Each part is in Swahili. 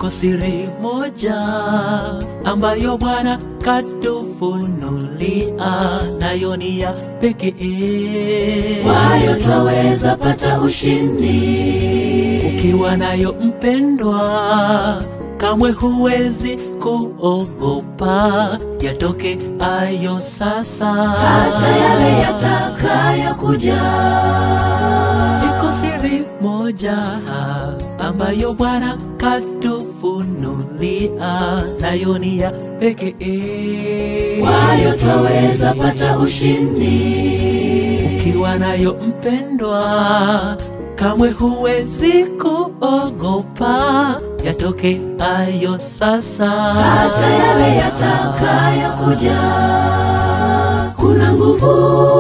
iko siri moja ambayo Bwana katufunulia, nayo ni ya pekee. kwayo twaweza pata ushindi Ukiwa nayo mpendwa, kamwe huwezi kuogopa yatoke ayo sasa. hata yale yatakayokuja Iko siri moja ambayo Bwana katufunulia, nayo ni ya pekee. kwayo twaweza pata ushindi Ukiwa nayo mpendwa, kamwe huwezi kuogopa yatoke ayo sasa. hata yale yatakayokuja. Kuna nguvu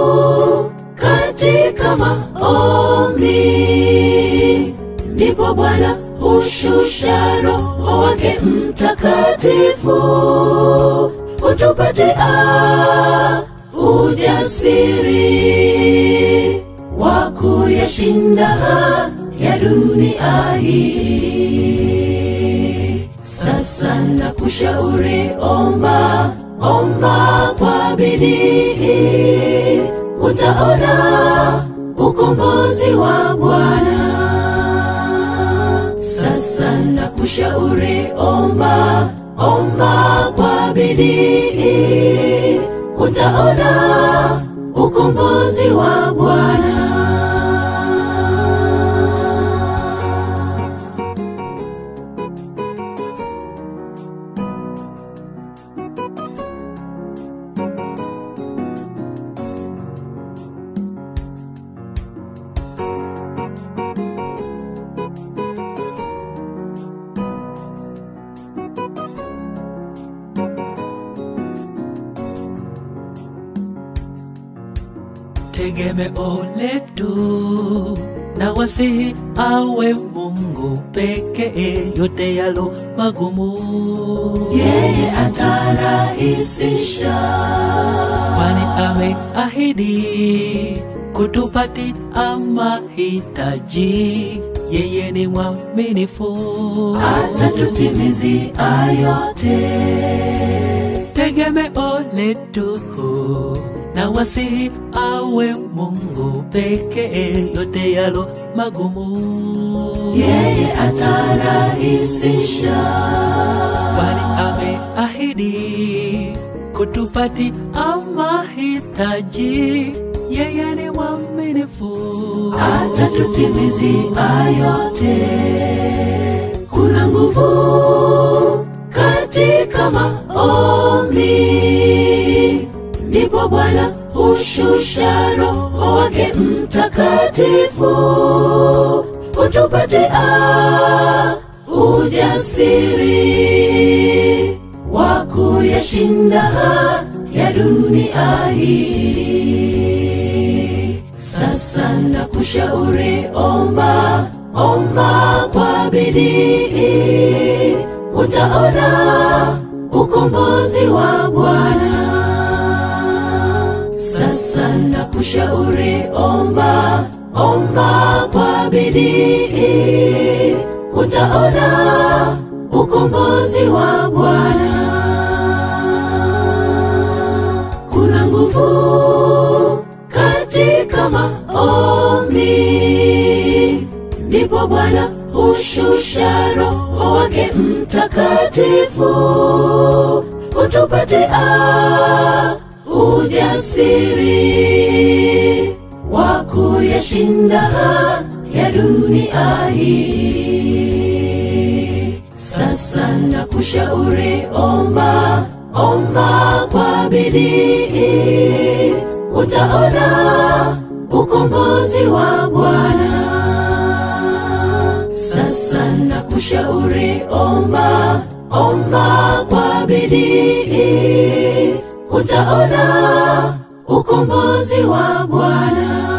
katika maombi, ndipo Bwana hushusha Roho wake Mtakatifu hutupatia ujasiri wa kuyashinda ya dunia hii. Sasa nakushauri, omba omba kwa bidii, utaona ukombozi wa Bwana. Sasa nakushauri, omba omba kwa bidii, utaona ukombozi wa Bwana. tegemeo letu na wasihi awe Mungu pekee, yote yalo magumu Yeye atarahisisha kwani ameahidi kutupatia mahitaji. Yeye ni mwaminifu, atatutimizia yote. tegemeo letu na wasihi awe Mungu pekee, yote yalo magumu Yeye atarahisisha kwani ameahidi kutupatia mahitaji. Yeye ni mwaminifu, atatutimizia yote. Kuna nguvu katika maombi, ndipo Bwana hushusha Roho wake Mtakatifu hutupatia ujasiri wa kuyashinda ya dunia hii. Sasa nakushauri, omba omba kwa bidii, utaona ukombozi wa Bwana. Sasa nakushauri, omba omba kwa bidii, utaona ukombozi wa Bwana. Kuna nguvu katika maombi, ndipo Bwana hushusha Roho wake Mtakatifu hutupatia ujasiri wa kuyashinda ya dunia hii. Sasa nakushauri, omba omba kwa bidii, utaona ukombozi wa Bwana. Sasa nakushauri, omba omba kwa bidii, utaona ukombozi wa Bwana.